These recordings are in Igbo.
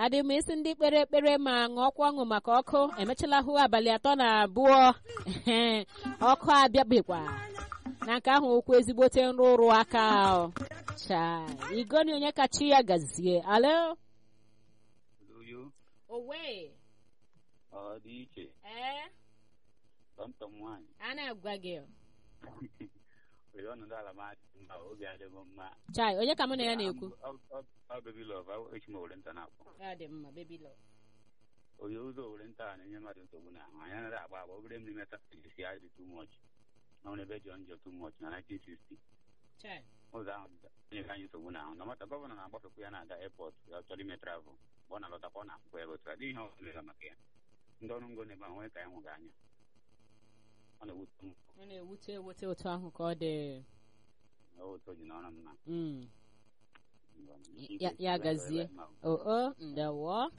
adị m isi ndị kpere ekpere ma ṅụọkwa ọṅụ maka ọkụ emechala hụ abalị atọ na abụọ ọkụ abịabekwa na nke ahụ okwu ezigbote nrụrụ aka cha igoni onye kachi ya gazie alo Uyo, owe ọ dị iche ee tọmtọm nwaanyị a na-agwa gị were ọnọdụ ala m adị mma obi adịghị m mma chai onye ka mụ na ya na-ekwu ọ bebi lọv echi m owere nta na-akpọ ọ dị mma baby love onye ụzọ owere nta a na-enye mmadụ nsogbu na ahụ anyị anaghị agba agba obere mmiri meta esi ya dị too much na ọrụ ebe jọ njọ too much na 1960 chai ụzọ ahụ onye ka anyị nsogbu na ahụ na mata gọvanọ na-agbafekwu ya na-aga airport ya chọrọ ime travel mgbe ọ na-alọtakwa ọ na-akwụkwọ ebe otu a dị ihe ọ bụla maka ya ndị ọrụ ngo n'ebe ahụ nwee ka ya hụghị anya ọ na-ewute m ọ na-ewute ewute otu ahụ ka ọ dị otu o ji n'ọrụ m na Mm. ya ya gazie o o ndewo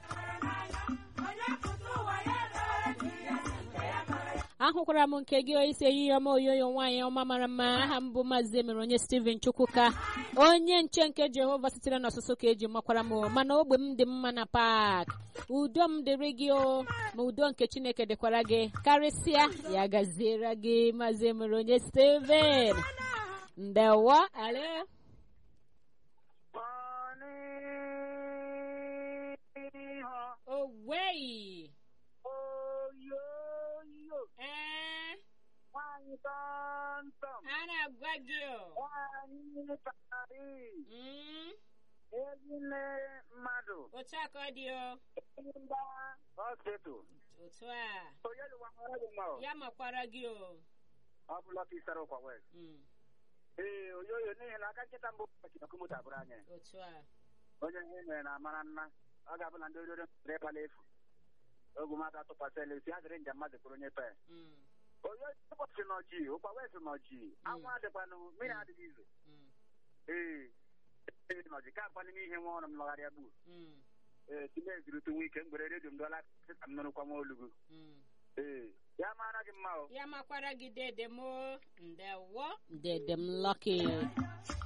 ahụkwara m nke gị isi ehihie ọma oyoyo nwaanyị ọma mara mma aha m bụ maazị emere onye steven chukwuka onye nche nke jehova sitere n'ọsụsụ ka eji makwara m mana ogbe m dị mma na pak udo m dịrị gị o ma udo nke chineke dịkwara gị karịsịa ya gaziere gị maazị emere onye steven ndewo ale owei oyoyo ee nwanyị tọntọm a na-agwa gị o nwanyị tari Mm, ezinne mmadụ otu a ka ọ dị o mba hospital otu a onye lụwara gị mma ya makwara gị o ọ bụla ka isara ụkwa west Mm, ee oyoyo n'ihi na aka nkịta mbụ ọkụmụta bụrụ anyị otu a onye ihe mere na amara nna ọ ga-abụ na ndị orire mere ịkpala efu ogu mmadụ atụkwasịla esi adịrị njem mmadụ kwuru onye pe Mm, onye ụbọchị nọji ụkwa west nọji anwụ adịkwanụ mmiri adịghị izo mm, ee ee nọji ka akwa n'ime ihe nwa ọrụ m lọgharịa gbuo mm, ee tinye ezirute nwa ike mgbere redio m dọla ka m nụrụkwa nwa olugu mm. ee ya mara gị mma o ya makwara gị dede m o. ndewo dede m lọki